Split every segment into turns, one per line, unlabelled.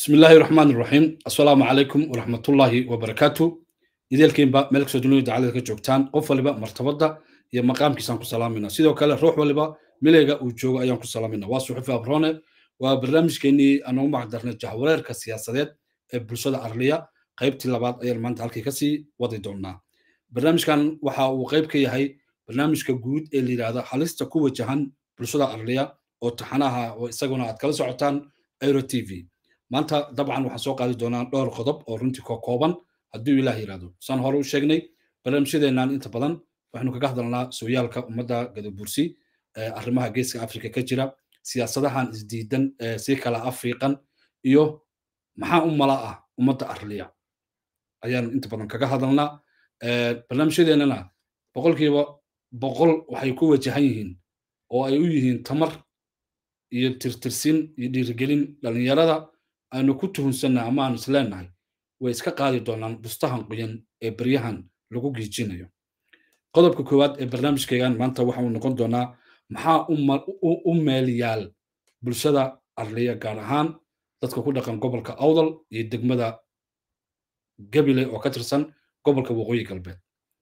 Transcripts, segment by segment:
بسم الله الرحمن الرحيم السلام عليكم ورحمة الله وبركاته إذا با ملك سودوني دعالة كجوكتان قف ولبا مرتبطة يا مقام كيسان كسلامنا سيدو كلا روح ولبا مليغا وجوغا أيام كسلامنا واسو حفا أبرونة وبرنامج كيني أنا ما قدرنا جهورير كسياسات بلشدة أرلية قيبتي لبعض أيام مانت هالكي كسي وضي دونا برنامج كان وحا وقيب كي هاي برنامج كجود اللي هذا حالستا كوة جهان بلشدة أرلية oo taxanaha oo isaguna aad kala socotaan aero t v maanta dabcan waxaan soo qaadi doonaa dhowr qodob oo runtii ko kooban hadduu ilaah yidhahdo saan hore u sheegnay barnaamijyadeennan inta badan waxaynu kaga hadalnaa sooyaalka ummadda gadabursi arrimaha geeska afrika ka jira siyaasadahan isdiidan si kala afiiqan iyo maxaa u mala ah ummadda arliya ayaanu inta badan kaga hadalnaa barnaamijyadeennana boqolkiiba boqol waxay ku wajahan yihiin oo ay u yihiin tamar iyo tirtirsin iyo dhiirigelin dhallinyarada aanu ku tuhunsanna ama aanu isleenahay way iska qaadi doonaan bustahan qoyan ee beryahan lagu giijinayo qodobka koowaad ee barnaamijkaygan maanta waxa uu noqon doonaa maxaa u meelyaal bulshada arliya gaar ahaan dadka ku dhaqan gobolka awdal iyo degmada gabile oo ka tirsan gobolka waqooyi galbeed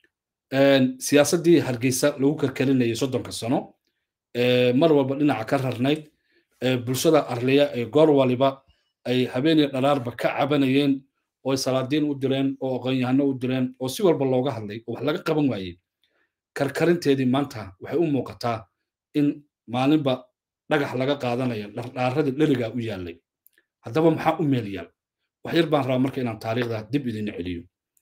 siyaasaddii hargeysa lagu karkarinayay soddonka sano mar walba dhinaca ka rarnayd bulshada arliya ee goor waliba ay habeeniya dharaarba ka cabanayeen oo ay salaadiin u direen oo aqoonyahano u direen oo si walba looga hadlay oo wax laga qaban waayey karkarinteedii maanta waxay u muuqataa in maalinba dhagax laga qaadanaya dhardhaaradii dherigaa u yaallay haddaba maxaa u meel yaal wax yar baan rabaa marka inaan taariikhda dib idin celiyo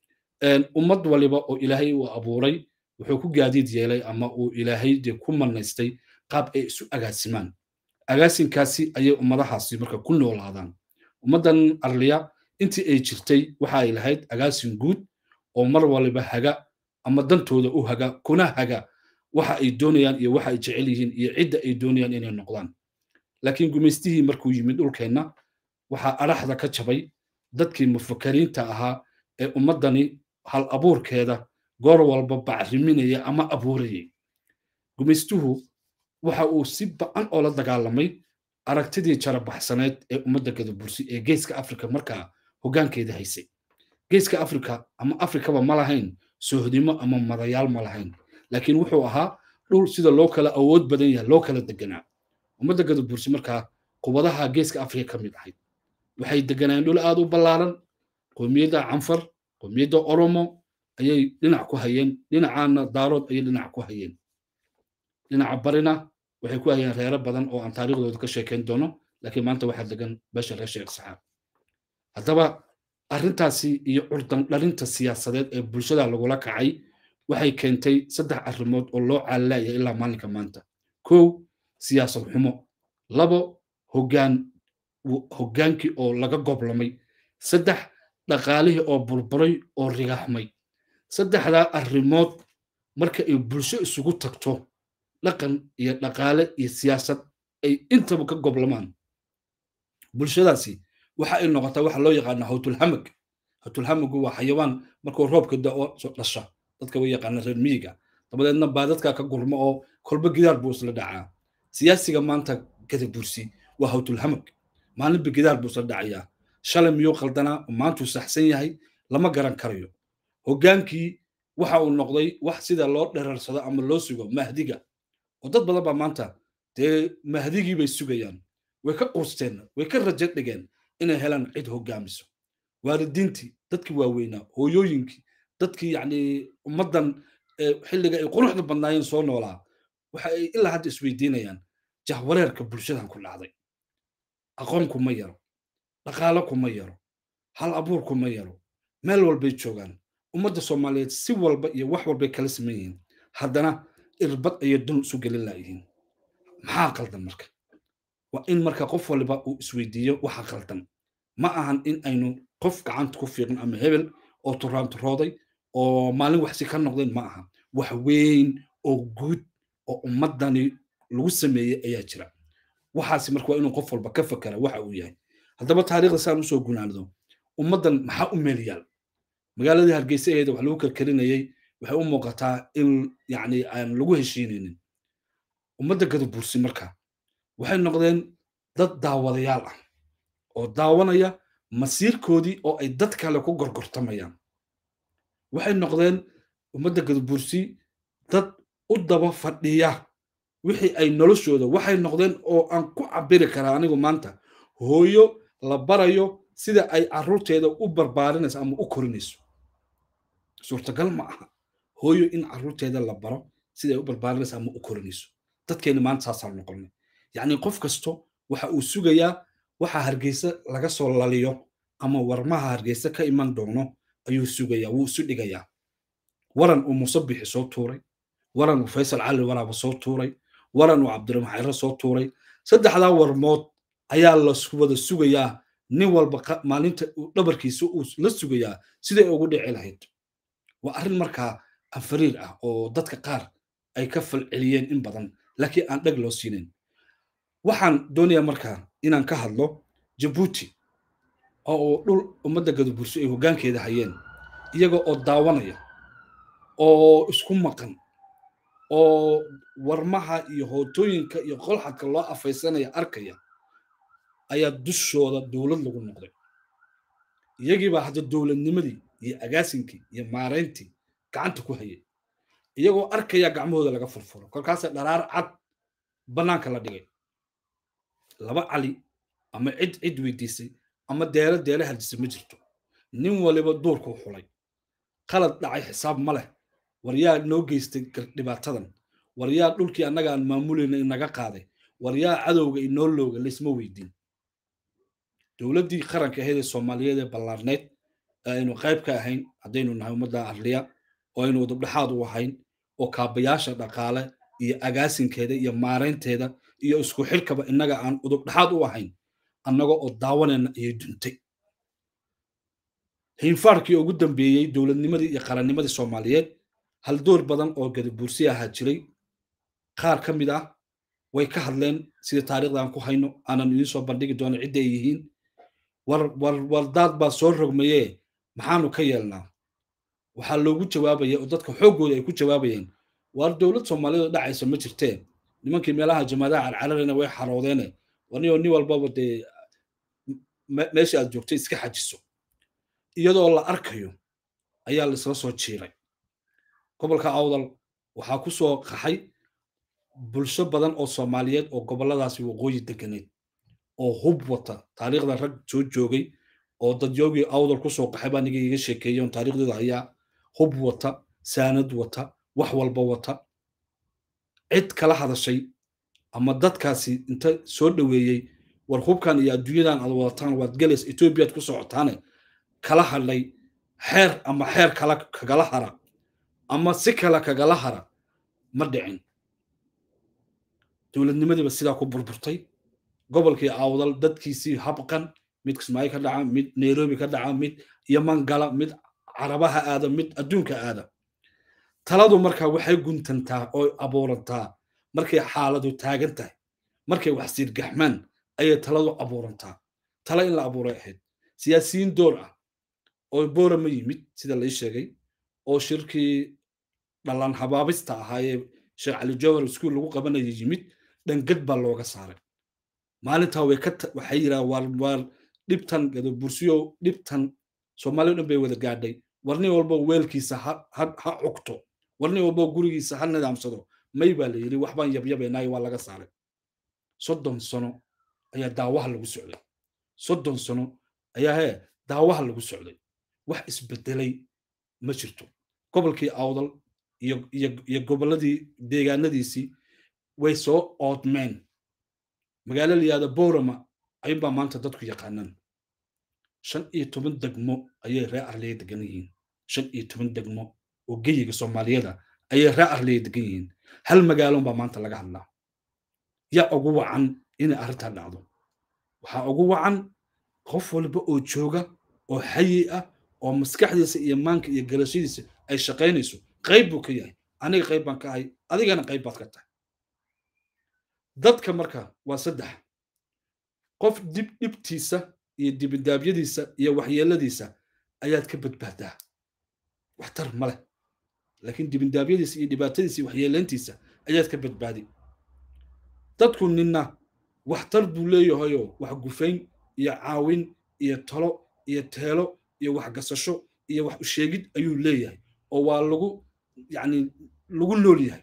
ummad waliba oo ilaahay uu abuuray wuxuu ku gaadiid yeelay ama uu ilaahay dee ku manaystay qaab ay isu agaasimaan agaasinkaasi ayay ummadahaasi marka ku noolaadaan ummaddan arliya intii ay jirtay waxa ay lahayd agaasin guud oo mar waliba haga ama dantooda u haga kuna haga waxa ay doonayaan iyo waxa ay jecel yihiin iyo cidda ay doonayaan inay noqdaan laakiin gumaystihii markuu yimid dhulkeenna waxaa adhaxda ka jabay dadkii mufakariinta ahaa ee ummaddani hal abuurkeeda goor walba bacriminaya ama abuurayay gumaystuhu waxa uu si ba'an oo la dagaalamay aragtidii jarabaxsaneed ee ummadda gadabursi ee geeska afrika markaa hoggaankeeda haysay geeska afrika ama afrikaba ma lahayn soohdimo ama madayaal ma lahayn laakiin wuxuu ahaa dhul sida loo kala awood badan yahay loo kala deganaa ummadda gadabursi markaa qubadaha geeska afrika ka mid ahayd waxay deganayeen dhul aad u ballaaran qoomiyadda canfar qoomiyadda oromo ayay dhinac ku hayeen dhinacaana daarood ayay dhinac ku hayeen dhinaca barina waxay ku hayeen reero badan oo aan taariikhdooda ka sheekayn doono laakiin maanta waxaa degan beesha reer sheekh saxaab haddaba arrintaasi iyo curdan dhalinta siyaasadeed ee bulshada lagula kacay waxay keentay saddex arrimood oo loo caalilaya ilaa maalinka maanta kow siyaasad xumo labo hoggaan hoggaankii oo laga goblamay saddex dhaqaalihii oo burburay oo rigaxmay saddexdaa arrimood marka ay bulsho isugu tagto dhaqan iyo dhaqaale iyo siyaasad ay intaba ka goblamaan bulshadaasi waxa ay noqotaa waxa loo yaqaana hawtulhamag hawtulhamagu waa xayawaan markuu roobka da'o dhasha dadka way yaqaana reer miyiga dabadeedna baa dadka ka gurmo oo kolba gidaar buu isla dhacaa siyaasiga maanta gadabursi waa hawtulhamag maalinba gidaar buu isla dhacayaa shalay miyuu qaldanaa maantuu saxsan yahay lama garan karayo hoggaankii waxa uu noqday wax sida loo dherarsado ama loo sugo mahdiga oo dad badan baa maanta dee mahdigii bay sugayaan way ka quusteen way ka rajo dhigeen inay helaan cid hoggaamiso waalidiintii dadkii waaweynaa hooyooyinkii dadkii yacni ummaddan xilliga ay quruxda badnaayeen soo noolaa waxa ay ilaa hadda isweydiinayaan jahwareerka bulshadan ku dhacday aqoon kuma yaro dhaqaalo kuma yaro hal abuur kuma yaro meel walbay joogaan ummadda soomaaliyeed si walba iyo wax walbay kala saman yihiin haddana irbad ayay dun isu gelin laayihiin maxaa qaldan marka waa in marka qof waliba uu isweydiiyo waxa qaldan ma ahan in aynu qof gacanta ku fiiqin ama hebel oo turaanturooday oo maalin waxsi ka noqdeen ma aha wax weyn oo guud oo ummaddani lagu sameeyey ayaa jira waxaasi marka waa inuu qof walba ka fakera waxa uu yahay haddaba taariikhda saan usoo gunaanado ummaddan maxaa u meel yaal magaaladii hargeysa aheeda wax lagu karkarinayey waxay u muuqataa in yacni aan lagu heshiinaynin ummadda gadabursi marka waxay noqdeen dad daawadayaal ah oo daawanaya masiirkoodii oo ay dad kale ku gorgortamayaan waxay noqdeen ummadda gadabursi dad u daba fadhiya wixii ay noloshooda waxay noqdeen oo aan ku cabiri karaa anigu maanta hooyo la barayo sida ay carruurteeda u barbaarinayso ama u korinayso suurtagal ma aha hooyo in carruurteeda la baro sida ay u barbaarinayso ama u korinayso dadkeena maanta saasaan noqonay yacni qof kasto waxa uu sugayaa waxa hargeysa laga soo laliyo ama warmaha hargeysa ka iman doono ayuu sugayaa wuu isu dhigayaa waran uu musabixi soo tuuray waran uu faysal cali waraaba soo tuuray waran uu cabdiraxmaan xayre soo tuuray saddexdaa warmood ayaa la wada sugayaa nin walba maalinta dhabarkiisa uu la sugayaa siday ugu dhici lahayd waa arrin markaa anfariir ah oo dadka qaar ay ka falceliyeen in badan laakiin aan dheg loo siinayn waxaan doonayaa markaa inaan ka hadlo jabuuti oo dhul ummadda gadaburso ay hoggaankeeda hayeen iyaga oo daawanaya oo isku maqan oo warmaha iyo hootooyinka iyo qolxadka loo afaysanaya arkaya ayaa dushooda dowlad lagu noqday iyagiibaa hadda dowladnimadii iyo agaasinkii iyo maarayntii gacanta ku hayay iyagoo arkaya gacmahooda laga furfuro kolkaasa dharaar cad bannaanka la dhigay laba cali ama cid cid weydiisay ama deelo deele haldisay ma jirto nin waliba duurkuu xulay qalad dhacay xisaab ma leh war yaa noo geystay dhibaatadan war yaa dhulkii annaga aan maamulayna inaga qaaday war yaa cadowga inoo looga laysma weydiin dowladdii qaranka ahayd ee soomaaliyeed ee ballaarneyd ee aynu qayb ka ahayn haddaynu nahay ummadda arliya oo aynu udubdhexaad u ahayn oo kaabayaasha dhaqaale iyo agaasinkeeda iyo maaraynteeda iyo isku xilkaba innaga aan udubdhexaad u ahayn annaga oo daawanayna ayay duntay hiinfaarkii ugu dambeeyey dowladnimadii iyo qarannimadii soomaaliyeed hal door badan oo gadabuursi ahaa jiray qaar ka mid ah way ka hadleen sida taariikhda aan ku hayno aanan idiin soo bandhigi doono cidda ay yihiin war war wardaad baa soo rogmayee maxaanu ka yeelnaa waxaa loogu jawaabaya oo dadka xooggooda ay ku jawaabayeen waar dowlad soomaaliyeed oo dhacaysa ma jirtee nimankii meelaha jamaadaha carcararina way xaroodeene warniyoo nin walbaba dee meesha aad joogtay iska xajiso iyadoo la arkayo ayaa laisla soo jiiray gobolka awdal waxaa ku soo qaxay bulsho badan oo soomaaliyeed oo gobolladaasi waqooyi deganeed oo hub wata taariikhda rag soo joogay oo dadyoogii awdal ku soo qaxay baa niga iga sheekeeyey on taariikhdooda hayaa hub wata saanad wata wax walba wata cid kala hadashay ama dadkaasi inta soo dhoweeyey war hubkan iyo adduunyadan aad wadataan waad gelaysa etoobiyaad ku socotaane kala hadlay xeer ama xeer kala kagala hara ama si kale kagala hara ma dhicin dowladnimadiiba sidaa ku burburtay gobolkii awdal dadkiisii habqan mid kismaayo ka dhaca mid nairobi ka dhaca mid yaman gala mid carabaha aada mid adduunka aada taladu marka waxay guntantaa oo abuurantaa markay xaaladu taagan tahay markay wax siirgaxmaan ayay taladu abuurantaa tala in la abuuray ahayd siyaasiyiin door ah oo boora ma yimid sida lai sheegay oo shirkii dhalan habaabista ahaayee sheekh cali jawhar iskuul lagu qabanaya yimid dhangad baa looga saaray maalintaa way ka waxay yidhaha waar waar dhibtan gadabursiyo dhibtan soomaaliya dhan bay wada gaadhay warni walbo weelkiisa ha ha cugto warni walbo gurigiisa ha nidaamsado may baa la yidhi waxbaan yabyabaynaayo waa laga saaray soddon sano ayaa daawaha lagu socday soddon sano ayaa hee daawaha lagu socday wax isbedelay ma jirto gobolkii awdal iyo iyo iyo gobolladii deegaanadiisii way soo oodmeen magaalo layihahda borama ayunbaa maanta dadku yaqaanaan shan iyo toban degmo ayay ree arleya degan yihiin shan iyo toban degmo oo geyiga soomaaliyada ayay ree arleya degan yihiin hal magaalon baa maanta laga hadlaa yaa ugu wacan inay arrintaa dhacdo waxaa ugu wacan qof walba oo jooga oo xayi ah oo maskaxdiisa iyo maanka iyo galashadiisa ay shaqaynayso qayb buu ka yahay aniga qayb baan ka ahay adigana qayb baad ka tahay dadka marka waa saddex qof dib dhibtiisa iyo dibindaabyadiisa iyo waxyeeladiisa ayaad ka badbaadaa waxtar ma leh laakiin dibindaabyadiisa iyo dhibaatadiisa iyo waxyeelayntiisa ayaad ka badbaadi dadku ninna waxtar buu leeyahayoo wax gufayn iyo caawin iyo talo iyo teelo iyo waxgasasho iyo wax usheegid ayuu leeyahay oo waa lagu yani lagu nool yahay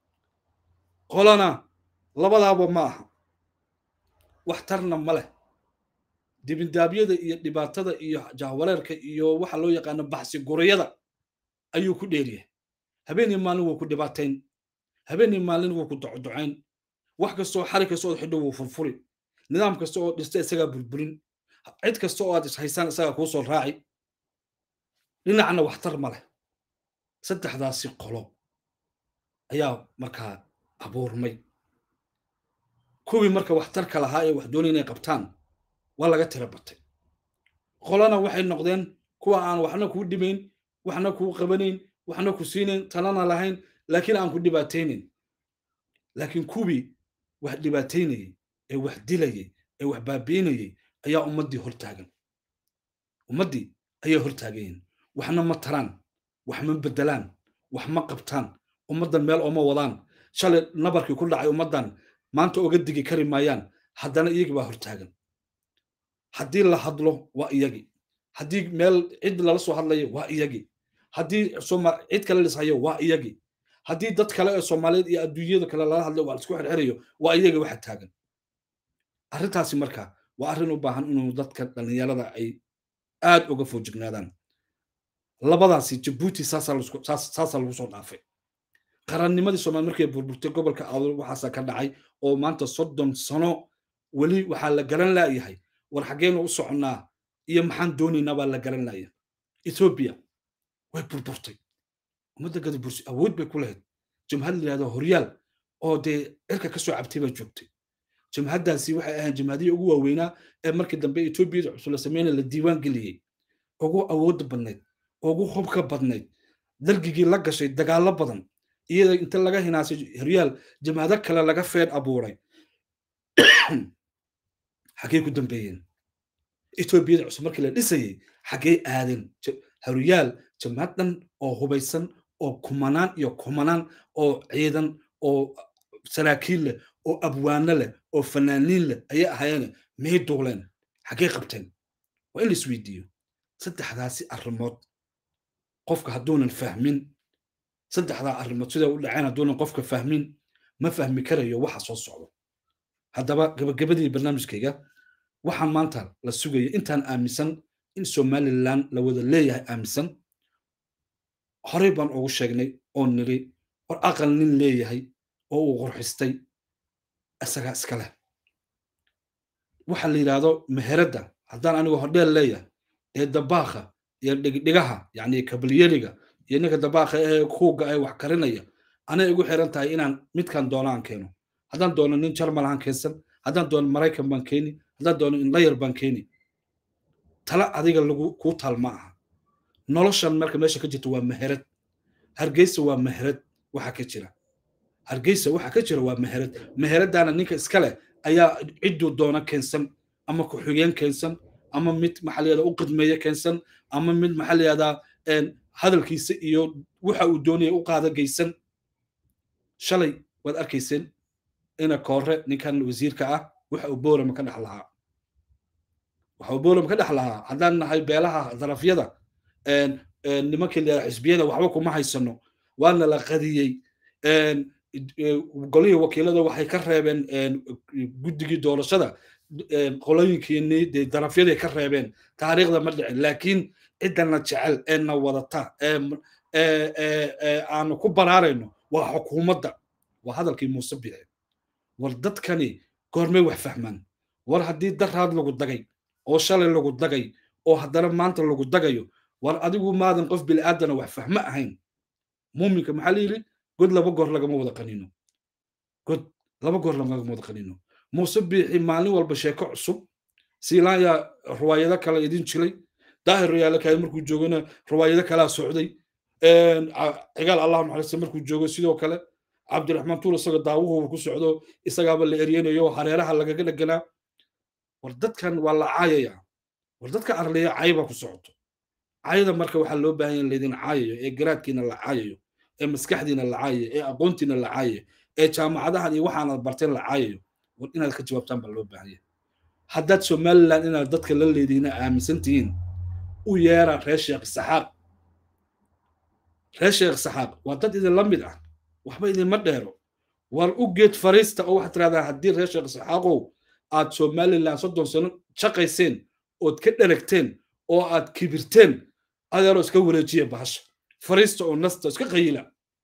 qolana labadaaba ma aha waxtarna ma leh dibindaabyada iyo dhibaatada iyo jahwareerka iyo waxa loo yaqaano baxsi gurayada ayuu ku dheeryahay habeenii maalin wuu ku dhibaatayn habeenii maalin wuu ku docdocayn wax kastoo xari kasta oo xidho wuu furfuri nidaam kasta oo dhista isagaa burburin cid kasta oo aad ishaysaan isagaa kuu soo raaci dhinacna waxtar ma leh saddexdaasi qolo ayaa markaa abuurmay kuwii marka waxtarka lahaa ee wax doonay inay qabtaan waa laga tira batay qolana waxay noqdeen kuwa aan waxna kuu dhimayn waxna kuu qabanayn waxna ku siinayn talana lahayn laakiin aan ku dhibaataynayn laakiin kuwii wax dhibaataynayey ee wax dilayey ee wax baabi'inayey ayaa ummaddii hortaagan ummaddii ayay hortaagayeen waxna ma taraan wax ma beddelaan wax ma qabtaan ummaddan meel ooma wadaan shalay nabarkii ku dhacay ummaddan maanta oga digi kari maayaan haddana iyagii baa hortaagan haddii la hadlo waa iyagii haddii meel cid lala soo hadlayo waa iyagii haddii cid kale lishayo waa iyagii haddii dad kale ee soomaaliyeed iyo adduunyada kale lala hadlayo waa laisku xirxirayo waa iyagii waxa taagan arrintaasi marka waa arrin u baahan inuu dadka dhallinyarada ay aad uga foojignaadaan labadaasi jabuuti saasaa lagu soo dhaafay qarannimadii soomaali markay burburtay gobolka awdal waxaasaa ka dhacay oo maanta soddon sano weli waxaa la garan laayahay war xaggeenu u soconnaa iyo maxaan doonaynaa baa la garan laaya ethoobiya way burburtay ummadda gadabursi awood bay ku lahayd jamhad la yidhahdo horyaal oo dee cirka ka soo cabtay baa joogtay jamhaddaasi waxay ahayd jamhadihii ugu waaweynaa ee markii dambe etoobiyada cusub la sameynaya la diiwaan geliyey ugu awoodda badnayd ugu hubka badnayd dargigii la gashay dagaallo badan iyada inta laga hinaasay horyaal jamhado kale laga feed abuuray xaggey ku dambeeyeen etoobiyada cusub markii la dhisayey xaggey aadeen horyaal jamhad dhan oo hubaysan oo kumanaan iyo kumanaan oo ciidan oo saraakiil leh oo abwaano leh oo fanaaniin leh ayay ahaayeen may duuleen xaggey qabteen waa in la isweydiiyo saddexdaasi arrimood qofka hadduunan fahmin saddexdaa arrimood siday u dhaceen hadduunan qofka fahmin ma fahmi karayo waxa soo socdo haddaba gabagabadii barnaamijkayga waxaan maanta la sugaya intaan aaminsan in somalilan la wada leeyahay aaminsan horey baan ugu sheegnay oo niri war aqal nin leeyahay oo uu qurxistay isagaa iska leh waxa la yidhaahdo meheradda haddaan anigu hodheel leeyahay ee dabaakha iyo dhigdhigaha yacni kabalyeliga iyo ninka dabaakha ee kuuga ee wax karinaya anay igu xiran tahay inaan midkan doono aan keeno haddaan doono nin jarmal aan keensan haddaan doono maraykan baan keeni haddaan doono indhayar baan keeni tala adiga lagu kuu taal ma aha noloshan marka meesha ka jirta waa meherad hargeysa waa meherad waxa ka jira hargeysa waxa ka jira waa meherad meheradaana ninka iska leh ayaa cidduu doono keensan ama ku-xigeen keensan ama mid maxaa la yahdaa u qidmeeye keensan ama mid maxaa la yahdaa hadalkiisa iyo waxa uu doonaya u qaada geysan shalay waad arkayseen ina koore ninkan wasiirka ah waxa uu boorama ka dhex lahaa waxa uu boorama ka dhex lahaa haddaan nahay beelaha darafyada nimankii la xisbiyada waxba kuma haysano waana la qadiyey golihii wakiilada waxay ka reebeen guddigii doorashada qolooyinkiini dee darafyaday ka reebeen taariikhda ma dhicin laakiin ciddana jecel ee na wadata ee aanu ku baraarayno waa xukuumadda waa hadalkii muuse bixe war dadkani goormay wax fahmaan war haddii daraad lagu dagay oo shalay lagu dagay oo haddana maanta lagu dagayo war adigu maadan qof bil'aadana wax fahmo ahayn muuminka maxaa la yidhi god laba goor lagama wada qanino god laba goor lagama wada qanino muuse biixi maalin walba sheeko cusub siilaaya ruwaayado kale idin jilay daahir rayaale kaay markuu joogana ruwaayado kalaa socday cigaal allah naxariista markuu joogo sidoo kale cabdiraxmaan tuur isaga daawuhu ku socdo isagaaba la eryanayo hareeraha lagaga dheganaa war dadkan waa la caayaya war dadka arleya cayba ku socoto cayada marka waxaa loo baahan yahay laydin caayayo ee garaadkiina la caayayo ee maskaxdiina la caayayo ee aqoontiina la caayayo ee jaamacadahan iyo waxaanad barteen la caayayo war inaad ka jawaabtaan baa loo baahan yahay haddaad somaliland inaad dadka la leedihiina aaminsan tihiin u yeera reer sheekh saxaaq reer sheekh saxaaq waa dad idinla mid ah waxba idinma dheero war u geed fariista oo waxaad tiraahdaa haddii reer sheekh saxaaqow aad somaliland soddon sano shaqayseen ood ka dheragteen oo aad kibirteen adeeroo iska wareejiya bahasha fariista oo nasta iska qayila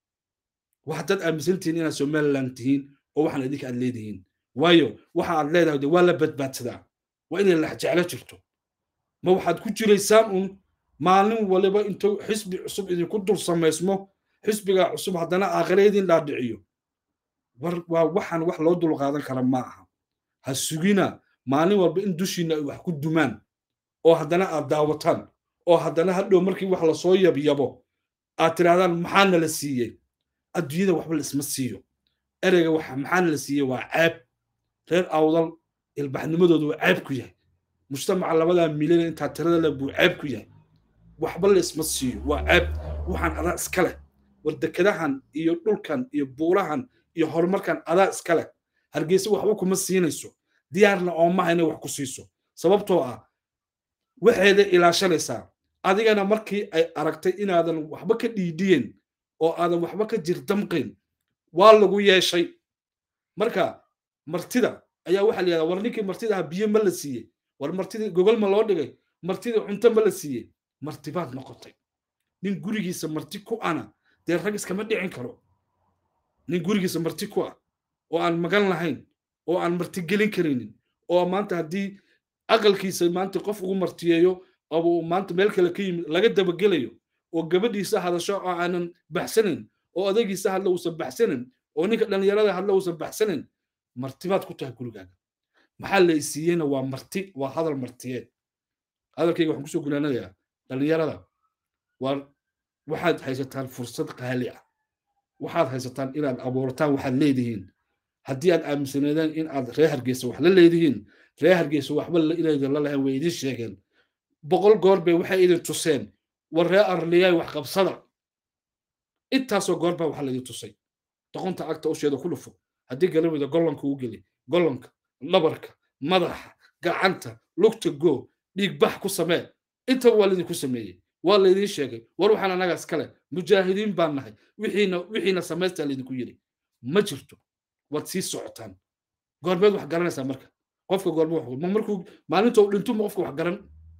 waxaad dad aaminsantihiin inaad somaliland tihiin oo waxaan idinka aad leedihiin waayo waxa aad leedahay de waa la badbaadsadaa waa inay laxjeclo jirto ma waxaad ku jiraysaan un maalin waliba intuu xisbi cusub idinku dul samaysmo xisbigaa cusub haddana aakhire idin dhaadhiciyo war waa waxaan wax loo dul qaadan kara ma aha ha sugina maalin walba in dushiina ay wax ku dumaan oo haddana aad daawataan oo haddana hadhow markii wax lasoo yabyabo aad tirahdaan maxaana la siiyey adduunyada waxba laisma siiyo ereyga waxa maxaana la siiyey waa ceeb reer awdal ilbaxnimadoodu waa ceeb ku yahay mujtamaca labadaa milyan intaa tirada leh buu ceeb ku yahay waxba laisma siiyo waa ceeb waxaan adaa iska leh war dekadahan iyo dhulkan iyo buurahan iyo horumarkan adaa iska leh hargeysa waxba kuma siinayso diyaarna oomaha inay wax ku siiso sababtoo ah waxeeda ilaashanaysaa adigana markii ay aragtay inaadan waxba ka dhiidhiyen oo aadan waxba ka jirdamqin waa lagu yeeshay marka martida ayaa waxaa la yidhahdaa war ninkii martida aha biyo ma la siiyey war martidii gogol ma loo dhigay martidii cunto ma la siiyey martibaad noqotay nin gurigiisa marti ku ana dee rag iskama dhicin karo nin gurigiisa marti ku ah oo aan magan lahayn oo aan marti gelin karaynin oo maanta haddii aqalkiisa maanta qof ugu martiyeeyo oo maanta meel kale ka yimid laga dabagelayo oo gabadhiisa hadasho oo aanan baxsanayn oo adeegiisa hadla uusan baxsanayn oo ninka dhallinyarada hadla uusan baxsanayn martibaad ku tahay gurigaaga maxaa la isiiyeyna waa marti waa hadal martiyeed hadalkayga waxaan kusoo gunaanadayaa dhallinyarada waa waxaad haysataan fursad qaali ah waxaad haysataan inaad abuurataan waxaad leedihiin haddii aad aaminsaneedeen in aad reer hargeysa wax la leedihiin reer hargeysa waxba inaydan la lahayn way idin sheegeen boqol goor bay waxay idin tuseen war reer arliyaay wax qabsada intaasoo goor baa waxaa laidin tusay doqonta agta usheeda ku dhufo haddii galamida gollanka u geli gollanka dhabarka madaxa gacanta lugta goo dhiigbax ku samee intaba waa laydinku sameeyey waa laydin sheegay war waxaan annaga iskale mujaahidiin baan nahay wixiina wixiina samaystaa laydinku yidhi ma jirto waad sii socotaan goormeed wax garanaysaa marka qofka goorme wax ma markuu maalinta uu dhinto ma qofka wax garan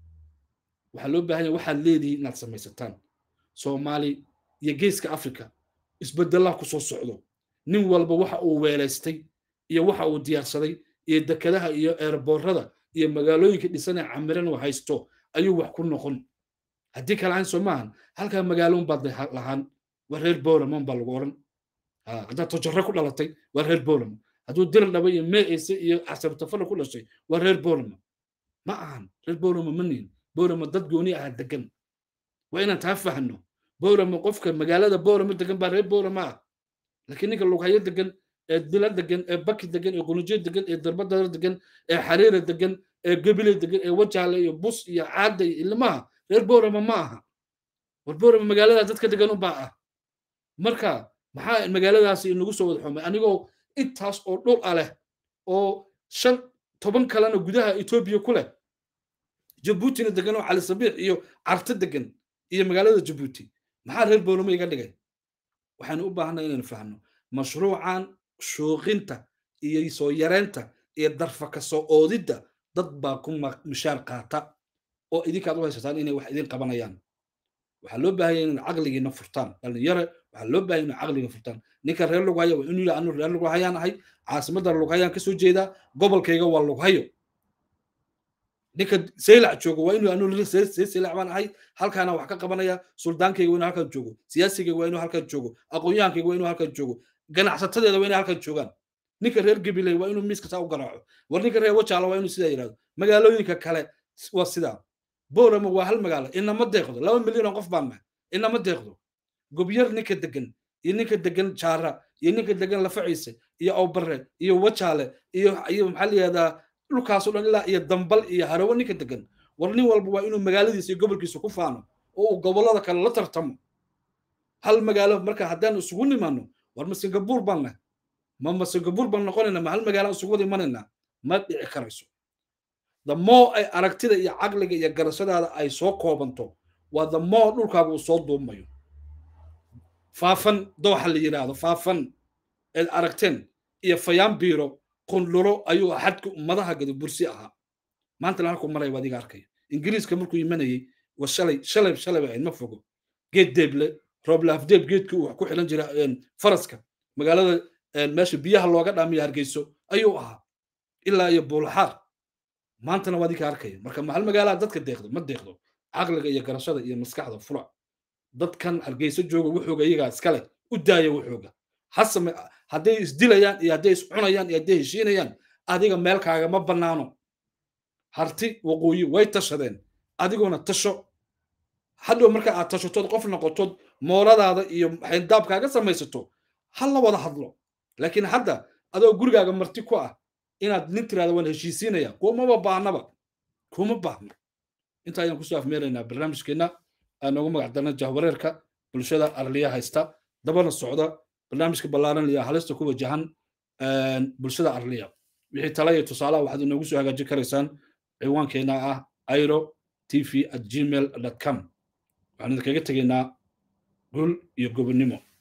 waxaa loo baahan yahay waxaad leedihiin inaad samaysataan soomaali iyo geeska africa isbedelaa ku soo socdo nin walba waxa uu weelaystay iyo waxa uu diyaarsaday iyo dekadaha iyo eerboorada iyo magaalooyinka dhisan ee camiran uu haysto ayuu wax ku noqon haddii kale ahayn soo maahan halkaa magaaloon baad lahaan waa reer bowramon baa lagu odhan haddaad tojare ku dhalatay waa reer bowramo hadduu diral dhaba iyo meeyse iyo casabtafana ku dhashay waa reer bowramo ma ahan reer bowramo ma nihin bowramo dad gooni aha degan waa inaan taa fahno bowramo qofka magaalada bowramo degan baa reer bowramo ah laakiin ninka lughayo degan ee dila degan ee baki degan ee qunujo degan ee darbadara degan ee xariira degan ee gebile degan ee wajaale iyo bus iyo caada iyo ilmaha reer bowramo ma aha war bowramo magaalada dadka degan u baa ah marka maxaa magaaladaasi inagu soo wada xumay anigoo intaas oo dhul ah leh oo shan toban kalena gudaha etoobiya ku leh jabuutina degan oo cali sabiix iyo carto degan iyo magaalada jabuuti maxaa reer bowramo iga dhigay waxaanu u baahanay inaynu fahno mashruucan shuuqinta iyo soo yareynta iyo darfa ka soo oodidda dad baa ku mishaar qaata oo idinkaad u haysataan inay wax idin qabanayaan waxaa loo baahanya inay caqligiina furtaan dhalinyare waxaa loo baahanya inay caqliga furtaan ninka reer lughaya waa inuu anu reer lughayaan ahay caasimadda lughayaan kasoo jeedaa gobolkayga waa lughayo ninka saylac joogo waa inuu anu saylac baan ahay halkaana wax ka qabanaya suldaankayga waa inuu halkan joogo siyaasigayga waa inuu halkan joogo aqoonyahankayga waa inuu halkan joogo ganacsatadeeda waa inay halkan joogaan ninka reer gabiley waa inuu miiska saa u garaaco war ninka reer wajaala waa inuu sidaa yidhahdo magaalooyinka kale waa sidaa boorama waa hal magaalo inama deeqdo laba milyan oo qof baan nahay inama deeqdo gobyar ninka degan iyo ninka degan jaara iyo ninka degan lafaciise iyo awbare iyo wajaale iyo iyo maxaa layihahdaa dhulkaasoo dhan ilaa iyo dambal iyo harawo ninka degan war nin walba waa inuu magaaladiisa iyo gobolkiisa ku faano oo uu gobollada kale la tartamo hal magaalo marka haddaan isugu nimaano war ma singabuur baan nahay ma ma singabuur baan noqonaynaa ma hal magaalo isugu wada imanaynaa ma dhici karayso the more ay aragtida iyo caqliga iyo garashadaada ay soo koobanto waa the more dhulkaaga uu soo duumayo faafan dooxa la yidhaahdo faafan eed aragteen iyo fayaan biiro qundhulo ayuu xadka ummadaha gada bursi ahaa maantana halkuu maraya waa adiga arkaya ingiriiska markuu imanayey wa shalay shalay shalay ahayd ma fogo geed deeble rooblaafdeeb geedkii uu wax ku xilan jira faraska magaalada meesha biyaha looga dhaamiya hargeyso ayuu ahaa ilaa iyo buulxaar maantana waa adiga arkaya marka mahal magaalaa dadka deeqdo ma deeqdo caqliga iyo garashada iyo maskaxda fula dadkan hargeyso jooga wuxuuga iyagaa iskale u daaya wuxuuga hasame hadday isdilayaan iyo hadday iscunayaan iyo hadday heshiinayaan adiga meelkaagama bannaano harti waqooyi way tashadeen adiguna tasho hadhow marka aad tashatood qof noqotod mooladaada iyo xayndaabkaaga samaysato ha la wada hadlo laakiin hadda adoo gurigaaga marti ku ah inaad nin tirahda waan heshiisiinaya kumaba baahnaba kuma baahno inta ayaan kusoo afmeeraynaa barnaamijkeenna aan noogu magac darna jahwareerka bulshada arliya haysta dabana socda barnaamijka ballaaran iyo halista ku wajahan bulshada arliya wixii tala iyo tusaalaha waxaad inoogu soo hagaajin karaysaan ciwaankeenna ah airo tv at gmail com waxaan idinkaga tegaynaa gul iyo gobonnimo